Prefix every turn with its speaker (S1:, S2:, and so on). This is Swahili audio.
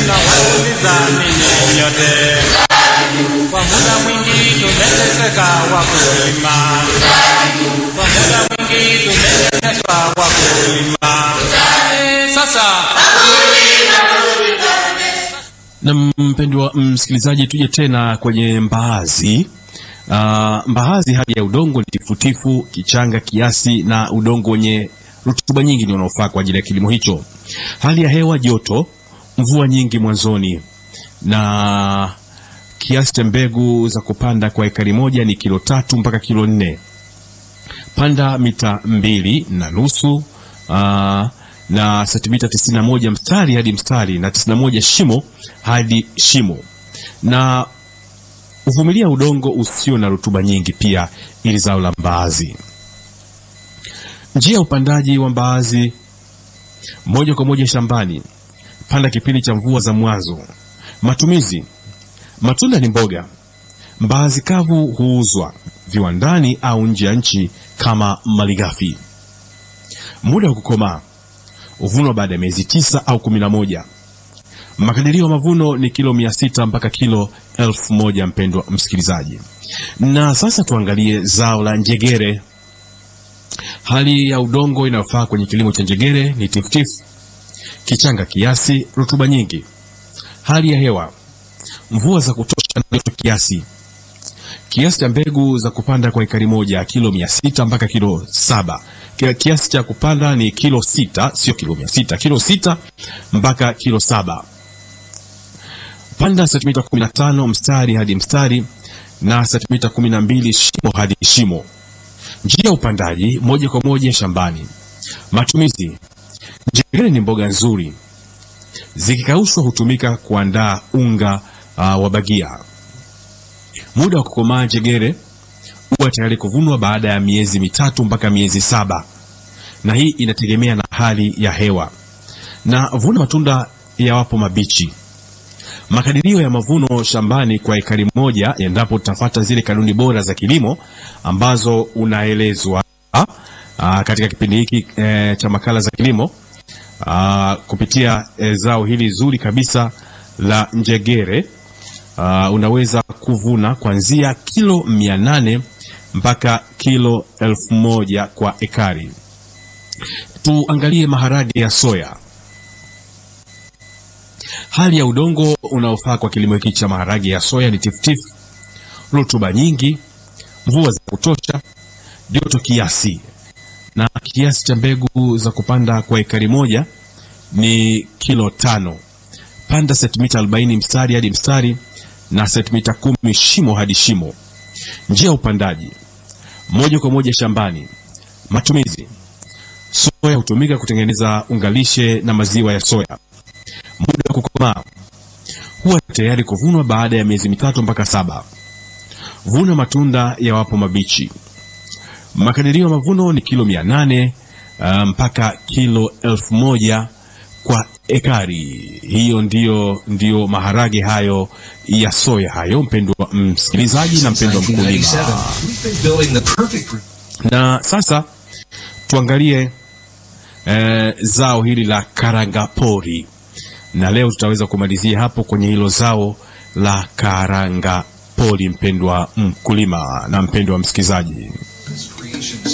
S1: tunawauliza ninyi nyote. Kwa muda mwingi tumeteseka wakulima, kwa muda mwingi tumenyanyaswa wakulima. Eh, Sasa
S2: Na mpendwa msikilizaji, tuje tena kwenye mbaazi. Uh, mbaazi, hali ya udongo ni tifutifu, kichanga kiasi na udongo wenye rutuba nyingi ndio unaofaa kwa ajili ya kilimo hicho. Hali ya hewa joto, mvua nyingi mwanzoni, na kiasi cha mbegu za kupanda kwa ekari moja ni kilo tatu mpaka kilo nne. Panda mita mbili na nusu uh, na sentimita 91 mstari hadi mstari na 91 shimo hadi shimo, na uvumilia udongo usio na rutuba nyingi pia, ili zao la mbaazi. Njia ya upandaji wa mbaazi: moja kwa moja shambani, panda kipindi cha mvua za mwanzo. Matumizi: matunda ni mboga. Mbaazi kavu huuzwa viwandani au nje ya nchi kama malighafi. Muda wa kukomaa huvunwa baada ya miezi tisa au kumi na moja. Makadirio ya mavuno ni kilo mia sita mpaka kilo elfu moja mpendwa msikilizaji. Na sasa tuangalie zao la njegere. Hali ya udongo inayofaa kwenye kilimo cha njegere ni tifutifu, kichanga kiasi, rutuba nyingi. Hali ya hewa, mvua za kutosha na joto kiasi. Kiasi cha mbegu za kupanda kwa ekari moja kilo mia sita mpaka kilo saba. Kia- Kiasi cha kupanda ni kilo sita, sio kilo mia sita, kilo sita mpaka kilo saba. Panda sentimita 15 mstari hadi mstari na sentimita 12 shimo hadi shimo. Njia ya upandaji moja kwa moja shambani. Matumizi: njegere ni mboga nzuri, zikikaushwa hutumika kuandaa unga uh, wa bagia. Muda wa kukomaa njegere huwa tayari kuvunwa baada ya miezi mitatu mpaka miezi saba, na hii inategemea na hali ya hewa. Na vuna matunda yawapo mabichi. Makadirio ya mavuno shambani kwa ekari moja, endapo tutafata zile kanuni bora za kilimo ambazo unaelezwa aa, katika kipindi hiki e, cha makala za kilimo aa, kupitia e, zao hili zuri kabisa la njegere aa, unaweza kuvuna kuanzia kilo mia nane mpaka kilo elfu moja kwa ekari. Tuangalie maharage ya soya. Hali ya udongo unaofaa kwa kilimo hiki cha maharage ya soya ni tifutifu, rutuba nyingi, mvua za kutosha, joto kiasi, na kiasi cha mbegu za kupanda kwa ekari moja ni kilo tano. Panda sentimita 40 mstari hadi mstari na sentimita kumi shimo hadi shimo. Njia ya upandaji moja kwa moja shambani. Matumizi: soya hutumika kutengeneza ungalishe na maziwa ya soya. Muda wa kukomaa huwa tayari kuvunwa baada ya miezi mitatu mpaka saba. Vuna matunda yawapo mabichi. Makadirio ya mavuno ni kilo mia nane uh, mpaka kilo elfu moja kwa ekari. Hiyo ndiyo, ndiyo maharage hayo ya soya hayo, mpendwa msikilizaji na mpendwa mkulima.
S3: 1997, we've been building the perfect
S2: Na sasa tuangalie eh, zao hili la karangapori, na leo tutaweza kumalizia hapo kwenye hilo zao la karangapori, mpendwa mkulima na mpendwa msikilizaji.
S3: creations